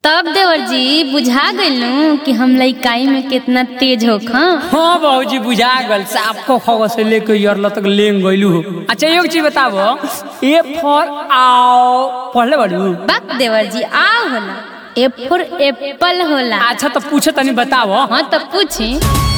तब देवर जी बुझा गइलू कि हम लइकाई में कितना तेज हो खा हाँ बाबूजी बुझा गल साफ को खगो से लेके यरल तक लेंग गइलू हो अच्छा एक चीज बताबो ए फॉर आओ पढ़ले बाड़ू बाप देवर जी आ होला ए फॉर एप्पल होला अच्छा तो पूछे तनी बताबो हाँ तब पूछी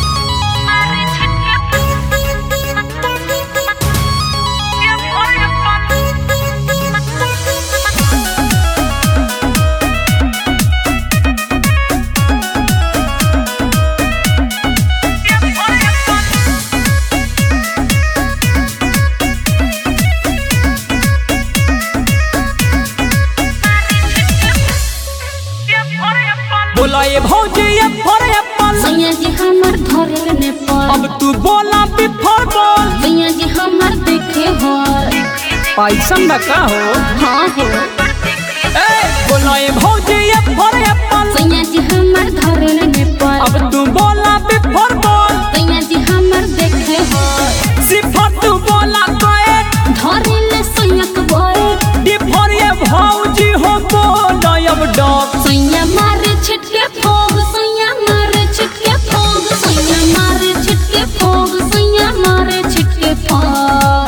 बोला ये भौजी ए फॉर एप्पल सैया जी हमर धरे नेपाल अब तू बोला बी फॉर बॉल सैया जी हमर देखे हो पैसन ना का हो हाँ हो ए बोला ये भौजी ए फॉर एप्पल सैया जी हमर धरे नेपाल अब तू बोला बी फॉर बॉल सैया जी हमर देखे हो सी फॉर तू बोला कोएट धरे ले सैयक बोए डी फॉर ये भौजी हो बोला अब डॉग सैया मारे छिटके फोग सैया मारे छिटके फोग सैया मारे छिटके फोग सैया मारे छिटके फोग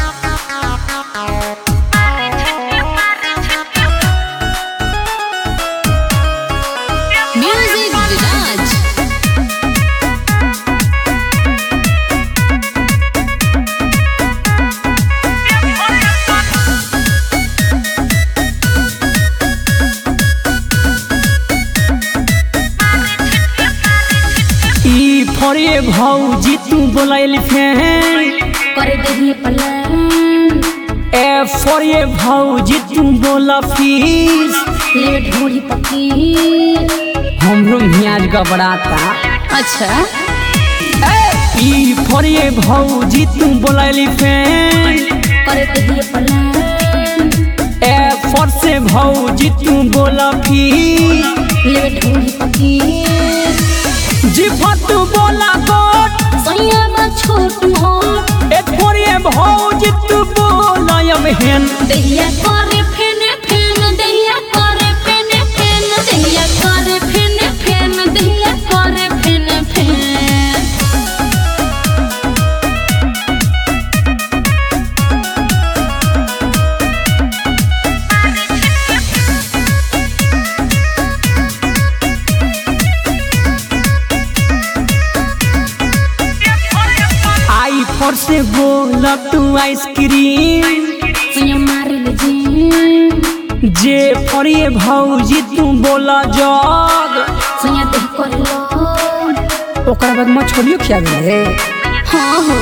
म्यूजिक विराज ई फॉर ये भौजी तू बोला एलिफेंट करे देही पलान ए फॉर ये भौजी तू बोला फिश ले ढोली पकी हमरो मियाज गबड़ाता अच्छा ई फॉर ये भौजी तू बोला एलिफेंट करे देही पलान ए फॉर से भौजी तू बोला फिश ले ढोली पकी जी फॉर तू बोला गोट सैया बा छोट मोट ए फॉर ये भौजी तू बोला अब हेन दहिया करे फेने फेन दहिया करे फेने फेन दहिया करे फेने फेन दहिया करे फेने फेन आई फॉर से बोला तू आइसक्रीम सैया मारे ले जी जे फॉर ये भौजी तू बोला जग सैया देह करे लो ओकरा बाद मछलियो खिया गए हाँ हो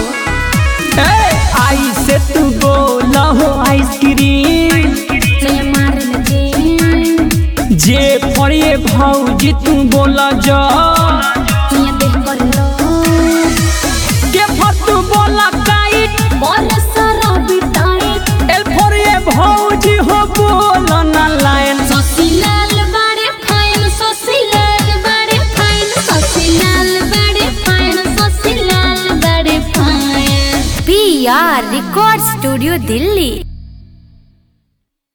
आई से तू बोला हो आइसक्रीम सैया मारे ले जी जे फॉर ये भौजी तू बोला जग सैया देह करे लो के फॉर तू बोला काइट बोले सारा बिटाई एल फॉर ये भौजी हो बोला ना लाइन ससीलाल बड़े फाइन ससीलाल बड़े फाइन ससीलाल बड़े फाइन ससीलाल बड़े fine P R record studio Delhi